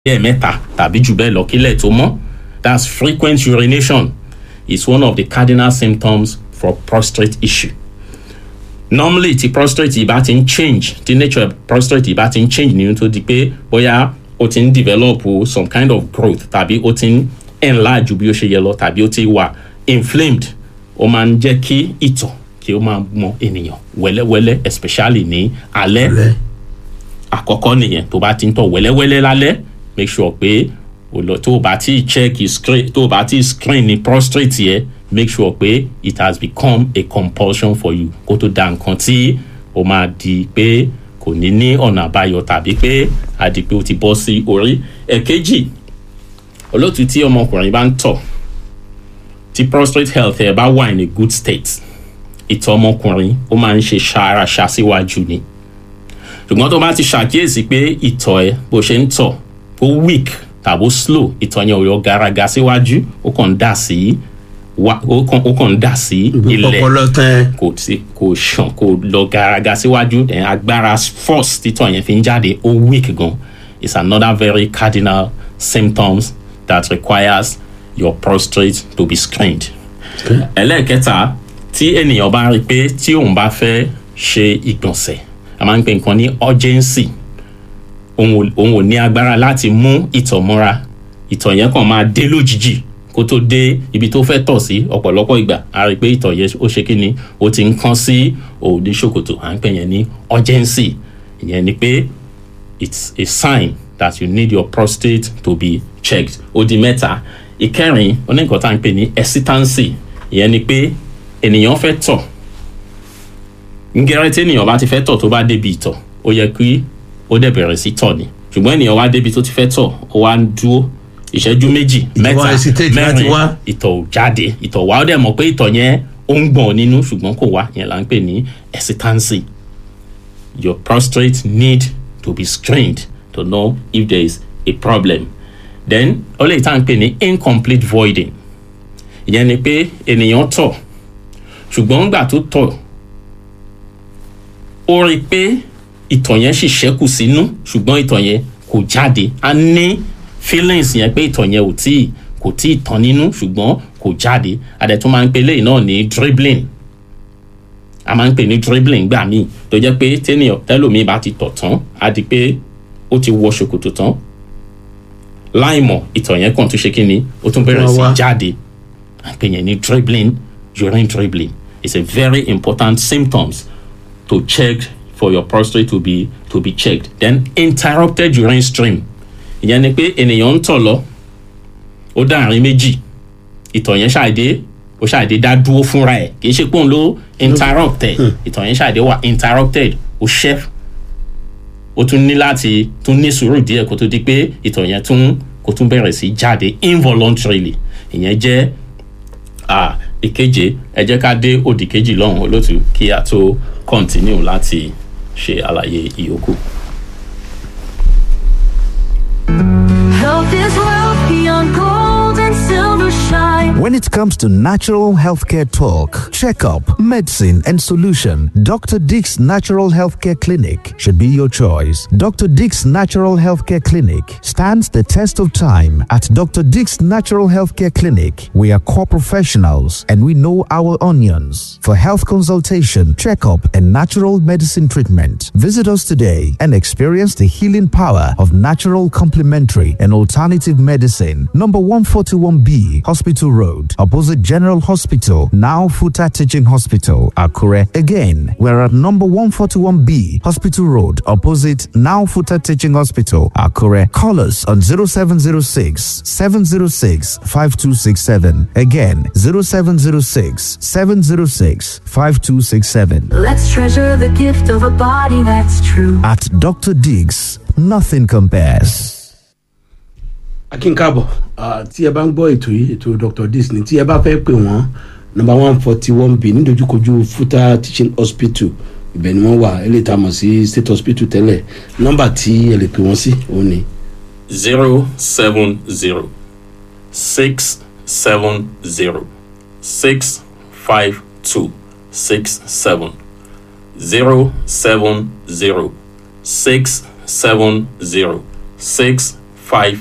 ẹ̀ẹ̀mẹ́ta tàbí jù bẹ́ẹ̀ lọ kílẹ̀ tó mọ́ that's frequent urination is one of the cardinal symptoms for prostate issue normally ti prostate yìí bá ti ń change ti nature prostate yìí bá ti ń change ní tó di pé bóyá ó ti ń develop some kind of growth tàbí ó ti ń enlarge bí ó ṣe yẹ lọ tàbí ó ti wà inflamed ó máa ń jẹ́ kí ìtọ̀ kí ó máa mọ ènìyàn wẹ́lẹ́wẹ́lẹ́ especially ní alẹ́ Alẹ́. àkọ́kọ́ nìyẹn tó bá ti ń tọ̀ wẹ́lẹ́wẹ́lẹ́ lálẹ́ make sure pé o lọ tó o bá ti check screen tó o bá ti screen ní prostate yẹ make sure pé it has become a compulsion for you kó tó da nǹkan tí o máa di pé kò ní ní ọ̀nà àbáyọ tàbí pé a di pé o ti bọ́ sí orí ẹ̀kejì olótú tí ọmọkùnrin bá ń tọ̀ tí prostate health ẹ̀ bá wà in a good state ìtọ̀ ọmọkùnrin ó máa ń ṣe ṣàràṣà síwájú ni ṣùgbọ́n tó bá ti ṣàkíyèsí pé ìtọ̀ ẹ bó ṣe ń tọ̀ ó weak tàbí ó slow ìtọ̀ yẹn ò yọ garaga síwájú ó kàn ń dà sí wá ó kàn ó kàn ń dà sí ilẹ̀ ọpọlọ tán kò sí kò ṣàn kò lọ garaga síwájú then agbára force títọ̀ yẹn fi ń jáde ó weak gan is another very cardinal symptoms that requires your prostate to be screened ẹlẹ́ẹ̀kẹta tí ènìyàn bá rí i pé tí òun bá fẹ́ ṣe ìgbọ̀nsẹ̀ a máa ń pè nǹkan ní urgency òun ò- òun ò ní agbára láti mú ìtọ̀ mọ́ra ìtọ̀ yẹn kàn máa dé lójijì kó tó dé ibi tó fẹ́ tọ̀ sí ọ̀pọ̀lọpọ̀ ìgbà a rí i pé ìtọ̀ yẹn ó ṣe kí ni ó ti ń kán sí òòdì ṣòkòtò à ń pè yẹn ní urgency ìyẹn ni pé it's a sign that you need your prostate to be checked ó di mẹ́ta ìkẹrin oníkan tá à ń pè ní hesitancy ìyẹn ni pé ènìyàn fẹ́ tọ̀ ngẹrẹ tí ènìyàn bá ti fẹ́ tọ̀ tó bá débi ìtọ̀ ó yẹ kí ó dẹ̀ bẹ̀rẹ̀ sí tọ̀ ni ṣùgbọ́n ènìyàn wá débi tó ti fẹ́ tọ̀ ó wá ń dúró ìṣẹ́jú méjì Ìtọ̀ wá mẹ́ta hesitate láti mẹ́rin wá. ìtọ̀ ò jáde ìtọ̀ wá ó dẹ̀ mọ̀ pé ìtọ̀ yẹn ó ń gbọ̀n nínú ṣùgbọ́n kò wá yẹn là ń pè ní hesitancy your prostate need to be screened to know if there is a problem then ó lè tá à ń pè ní incomplete voiding ìyẹn ni pé ènìyàn tọ̀ ṣùgbọ́n ńgbà tó tọ̀ ó rí i pé ìtọ̀ yẹn sì ṣẹ́kù sínú ṣùgbọ́n ìtọ̀ yẹn kò jáde a ní feelings yẹn pé ìtọ̀ yẹn ò tíì kò tíì tán nínú ṣùgbọ́n kò jáde adẹ̀tún máa ń pe eléyìí náà ní dribbling a máa ń pè ní dribbling gbà míì tó jẹ́ pé tẹ́nìyàn tẹ́lòmíì bá ti tọ̀ tán á di pé ó ti wọ ṣòkòtò tán láìmọ̀ ìtọ̀ yẹn kàn tún ṣe kí ni ó tún bẹ̀rẹ̀ Wá sí wá. jáde à ń pè yẹn ní dribbling urine dribbling it's a very important symptoms to check for your prostate to be to be checked then interrupted urine stream ìyẹn ni pé ènìyàn ń tọ̀ lọ ó dá àárín méjì ìtọ̀ yẹn ṣàdé ó ṣàdé dá dúró fúnra ẹ̀ kì í ṣe pé òun ló interrupted ìtọ̀ yẹn ṣàdé wà interrupted ó ṣẹ́ ó tún ní láti tún ní sùúrù díẹ̀ kó tó di pé ìtọ̀ yẹn tún kó tún bẹ̀rẹ̀ sí jáde involuntarily ìyẹn jẹ́ ah, ìkeje ẹ jẹ́ ká dé òdì kejì lọ́hùn olótú kí a tó continue láti ṣe àlàyé ìyókù. Health is wealth beyond gold and silver shine. When it comes to natural healthcare talk, checkup, medicine, and solution, Dr. Dick's Natural Healthcare Clinic should be your choice. Dr. Dick's Natural Healthcare Clinic stands the test of time. At Dr. Dick's Natural Healthcare Clinic, we are core professionals and we know our onions. For health consultation, checkup, and natural medicine treatment, visit us today and experience the healing power of natural complementary and alternative medicine. Number 141B, Hospital Road, opposite General Hospital, now Futa Teaching Hospital, Akure. Again, we're at number 141B, Hospital Road, opposite now Futa Teaching Hospital, Akure. Call us on 0706 706 5267. Again, 0706 706 5267. Let's treasure the gift of a body that's true. At Dr. Diggs, nothing compares. akínkábọ̀ ah, tí ẹ bá ń gbọ́ ètò yìí ètò dr disney tí ẹ bá fẹ́ pè wọ́n nọmba one forty one b nídojúkojú futa teaching hospital ibẹ̀ ni wọ́n wà eléyìí tá a mọ̀ sí state hospital tẹ́lẹ̀ nọmba tí ẹ lè pè wọ́n sí òun ni zero seven zero six seven zero six five two six seven zero seven zero six seven zero six five